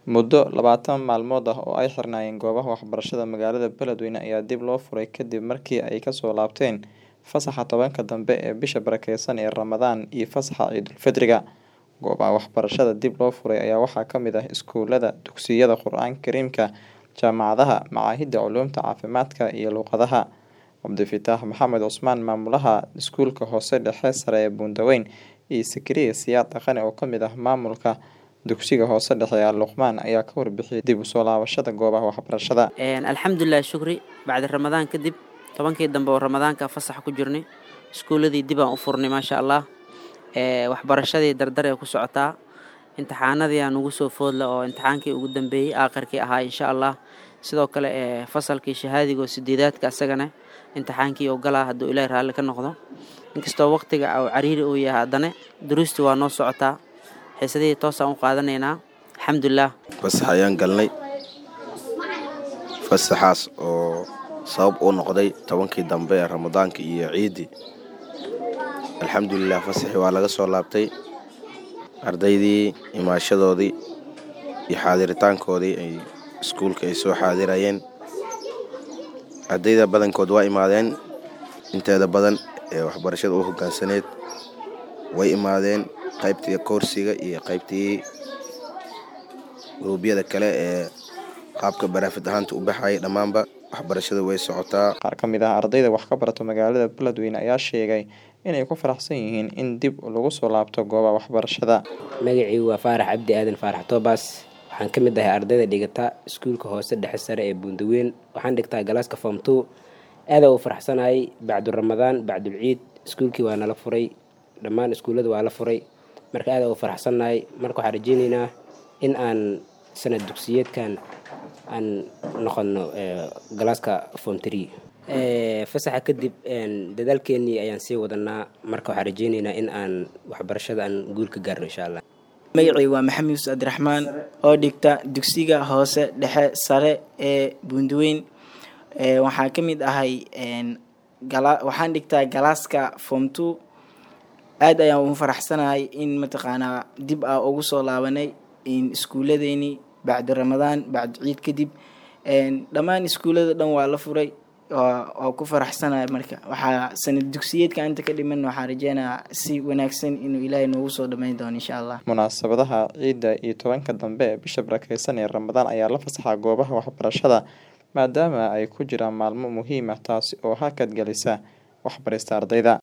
Muddo labaatan maalmood ah oo ay xirnaayeen goobaha waxbarashada magaalada Beledweyne ayaa dib loo furay kadib markii ay kasoo laabteen fasaxa tobanka dambe ee bisha barakeysan ee Ramadaan iyo fasaxa Ciidulfitriga. Goobaha waxbarashada dib loo furay ayaa waxaa ka mid ah iskuulada, dugsiyada Qur'aanka Kariimka, jaamacadaha, machadyada culuumta caafimaadka iyo luqadaha. Cabdifataax Maxamed Cusmaan Maamulaha Iskuulka Hoose Dhexe Sare ee Buundaweyn iyo Zakaria Siyaad Dhaqane oo kamid ah maamulka dugsiga hoose dhexe Al Luqmaan ayaa ka warbixiyay dib usoo laabashada goobaha waxbarashada. alxamdulilah shukri bacdi ramadaan kadib tobankii dambe oo ramadaanka fasax ku jirnay iskuuladii dib aan u furnay maasha allah waxbarashadii dardar ee ku socotaa imtixaanadii aan ugu soo foodla oo imtixaankii ugu dambeeyey aakhirkii ahaa insha allah sidoo kale fasalkii shahaadiga oo sideedaadka asagana imtixaankii oo galaa hadduu ilaahi raalli ka noqdo inkastoo waqtiga uu cariiri uu yahay haddana duruustii waa noo socotaa xiisadihii toosaan u qaadanaynaa alxamdulilah fasax ayaan galnay fasaxaas oo sabab u noqday tobankii dambe ee ramadaanka iyo ciiddii alxamdulilah fasaxii waa laga soo laabtay ardaydii imaashadoodii iyo xaadiritaankoodii ay iskuulka ay soo xaadirayeen ardayda badankood waa imaadeen inteeda badan ee waxbarashada u hoggaansaneed way imaadeen qaybtii koorsiga iyo qaybtii guruubyada kale ee qaabka baraafid ahaanta u baxayay dhammaanba waxbarashada way socotaa Qaar ka mid ah ardayda wax ka barata magaalada Beledweyne ayaa sheegay inay ku faraxsan yihiin in dib lagu soo laabto goobaha waxbarashada. magacii waa faarax cabdi aadan faarax toobaas waxaan ka mid ahay ardayda dhigata iskuulka hoose dhexe sare ee buundaweyn waxaan dhigtaa galaaska form two aadaa u faraxsanahay bacdu ramadaan bacdul ciid iskuulkii waa nala furay dhammaan iskuullada waa la furay marka aadaa u faraxsannahay marka waxaan rajeyneynaa in aan sanad dugsiyeedkan aan noqono galaaska form three fasaxa kadib dadaalkeenii ayaan sii wadanaa marka waxaan rajeyneynaa in aan waxbarashada aan guul ka gaarno insha allah magacii waa maxamed yuusuf abdiraxmaan oo dhigta dugsiga hoose dhexe sare ee buundaweyn waxaan ka mid ahay waxaan dhigtaa galaaska form two aad ayaan ugu faraxsanahay in mataqaanaa dib a ugu soo laabanay iskuuladeeni bacdi ramadaan bacdi ciid kadib dhammaan iskuullada dhan waa la furay waa ku faraxsanahay marka waxaa sanad dugsiyeedka inta ka dhiman waxaan rajeynayaa si wanaagsan inuu ilaahay noogu soo dhammayn doono insha allah Munaasabadaha ciidda iyo tobanka dambe ee bisha barakeysan ee Ramadaan ayaa la fasaxaa goobaha waxbarashada maadaama ay ku jiraan maalmo muhiim ah taasi oo hakad gelisa waxbarista ardayda.